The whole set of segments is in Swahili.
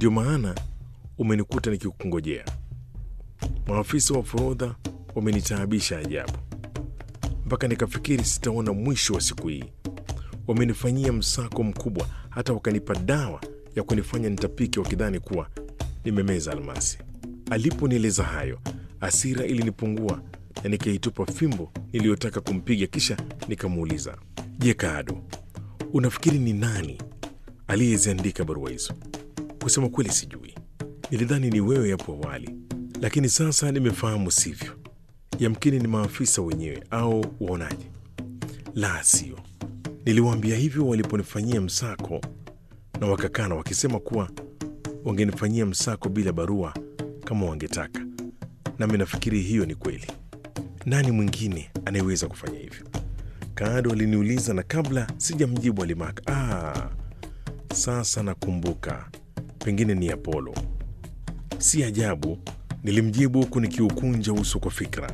ndio maana umenikuta nikikungojea. Maafisa wa forodha wamenitaabisha ajabu, mpaka nikafikiri sitaona mwisho wa siku hii. Wamenifanyia msako mkubwa, hata wakanipa dawa ya kunifanya nitapike, wakidhani kuwa nimemeza almasi. Aliponieleza hayo, hasira ilinipungua na nikaitupa fimbo niliyotaka kumpiga, kisha nikamuuliza, je, Kaado, unafikiri ni nani aliyeziandika barua hizo? Kusema kweli, sijui. Nilidhani ni wewe hapo awali, lakini sasa nimefahamu sivyo. Yamkini ni maafisa wenyewe, au waonaje? La, sio. Niliwaambia hivyo waliponifanyia msako, na wakakana wakisema kuwa wangenifanyia msako bila barua kama wangetaka, nami nafikiri hiyo ni kweli. Nani mwingine anayeweza kufanya hivyo? Kaado aliniuliza, na kabla sijamjibu alimaka, ah, sasa nakumbuka, pengine ni Apolo. Si ajabu, nilimjibu huku nikiukunja uso kwa fikra.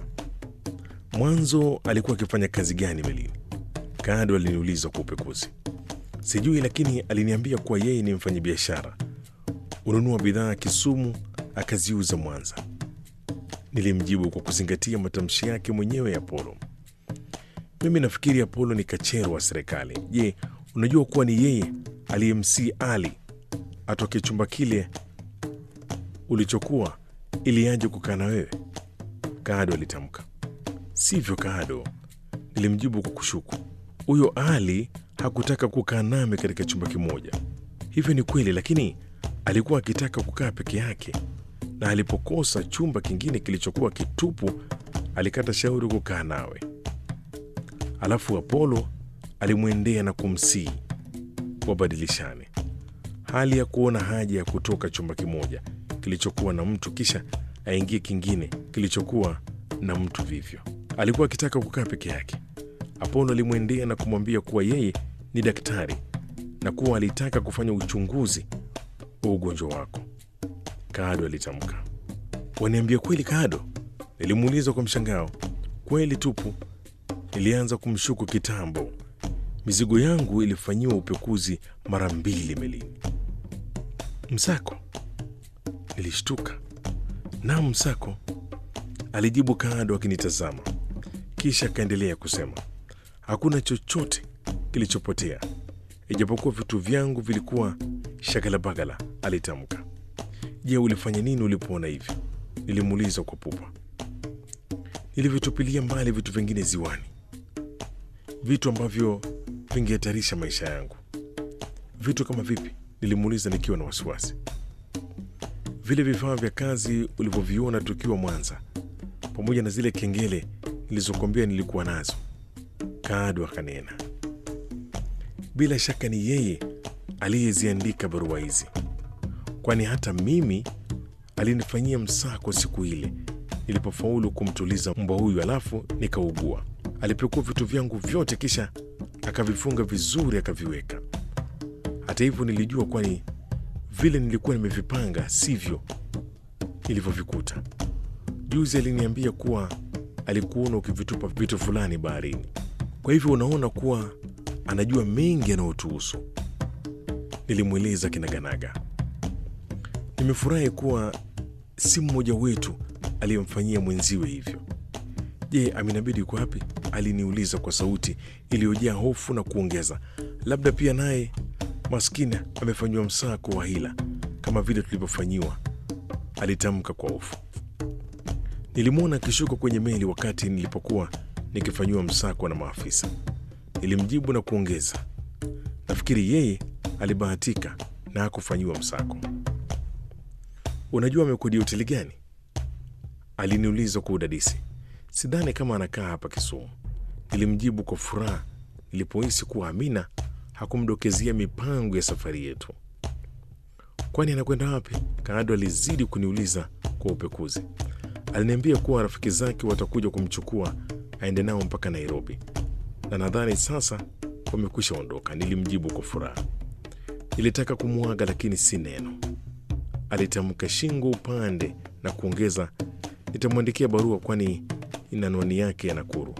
Mwanzo alikuwa akifanya kazi gani melini? Kaado aliniuliza kwa upekuzi. Sijui, lakini aliniambia kuwa yeye ni mfanyabiashara, ununua bidhaa Kisumu akaziuza Mwanza. Nilimjibu kwa kuzingatia matamshi yake mwenyewe ya Apolo. Mimi nafikiri Apolo ni kachero wa serikali. Je, unajua kuwa ni yeye aliyemsii Ali atoke chumba kile ulichokuwa ili aje kukaa na wewe? Kaado alitamka. Sivyo Kaado, nilimjibu kwa kushuku. Huyo Ali hakutaka kukaa nami katika chumba kimoja. Hivyo ni kweli, lakini alikuwa akitaka kukaa peke yake, na alipokosa chumba kingine kilichokuwa kitupu, alikata shauri kukaa nawe. Alafu Apolo alimwendea na kumsihi wabadilishane, hali ya kuona haja ya kutoka chumba kimoja kilichokuwa na mtu kisha aingie kingine kilichokuwa na mtu vivyo. Alikuwa akitaka kukaa peke yake. Apolo alimwendea na kumwambia kuwa yeye ni daktari na kuwa alitaka kufanya uchunguzi wa ugonjwa wako. Kaado alitamka. Waniambia kweli Kaado? Nilimuuliza kwa mshangao. Kweli tupu. Nilianza kumshuku kitambo. Mizigo yangu ilifanyiwa upekuzi mara mbili melini. Msako? Nilishtuka. Naam, msako, alijibu Kaado akinitazama, kisha akaendelea kusema, hakuna chochote kilichopotea ijapokuwa vitu vyangu vilikuwa shagalabagala. Alitamka. Je, ulifanya nini ulipoona hivyo? Nilimuuliza kwa pupa. Nilivyotupilia mbali vitu vingine ziwani, vitu ambavyo vingehatarisha maisha yangu. Vitu kama vipi? Nilimuuliza nikiwa na wasiwasi. Vile vifaa vya kazi ulivyoviona tukiwa Mwanza, pamoja na zile kengele nilizokwambia nilikuwa nazo. Kaado akanena, bila shaka ni yeye aliyeziandika barua hizi, kwani hata mimi alinifanyia msako siku ile nilipofaulu kumtuliza mbwa huyu, alafu nikaugua. Alipekua vitu vyangu vyote, kisha akavifunga vizuri, akaviweka. Hata hivyo nilijua, kwani vile nilikuwa nimevipanga sivyo nilivyovikuta. Juzi aliniambia kuwa alikuona ukivitupa vitu fulani baharini, kwa hivyo unaona kuwa anajua mengi yanayotuhusu. Nilimweleza kinaganaga. Nimefurahi kuwa si mmoja wetu aliyemfanyia mwenziwe hivyo. Je, Aminabidi yuko wapi? Aliniuliza kwa sauti iliyojaa hofu na kuongeza, labda pia naye maskini amefanyiwa msako wa hila kama vile tulivyofanyiwa, alitamka kwa hofu. Nilimwona akishuka kwenye meli wakati nilipokuwa nikifanyiwa msako na maafisa. Nilimjibu na kuongeza, nafikiri yeye alibahatika na hakufanyiwa msako. Unajua amekodia hoteli gani? Aliniuliza kwa udadisi. Sidhani kama anakaa hapa Kisumu, nilimjibu kwa furaha nilipohisi kuwa Amina hakumdokezia mipango ya safari yetu. Kwani anakwenda wapi? Kaado alizidi kuniuliza kwa upekuzi. Aliniambia kuwa rafiki zake watakuja kumchukua aende nao mpaka Nairobi, na nadhani sasa wamekwisha ondoka, nilimjibu kwa furaha. Nilitaka kumwaga lakini si neno. Alitamka shingo upande na kuongeza, nitamwandikia barua kwani ina anwani yake ya Nakuru.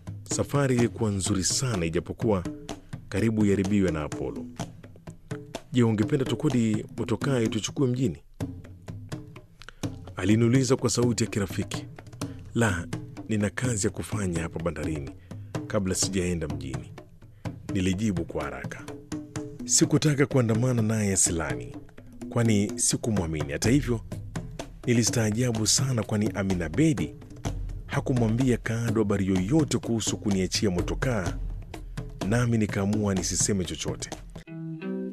Safari ilikuwa nzuri sana, ijapokuwa karibu iharibiwe na Apolo. Je, Je, ungependa tukodi motokaa tuchukue mjini? Aliniuliza kwa sauti ya kirafiki. La, nina kazi ya kufanya hapa bandarini kabla sijaenda mjini, nilijibu kwa haraka. Sikutaka kuandamana naye Silani, kwani sikumwamini. Hata hivyo, nilistaajabu sana, kwani Amina Bedi hakumwambia Kaado habari yoyote kuhusu kuniachia motokaa, nami nikaamua nisiseme chochote.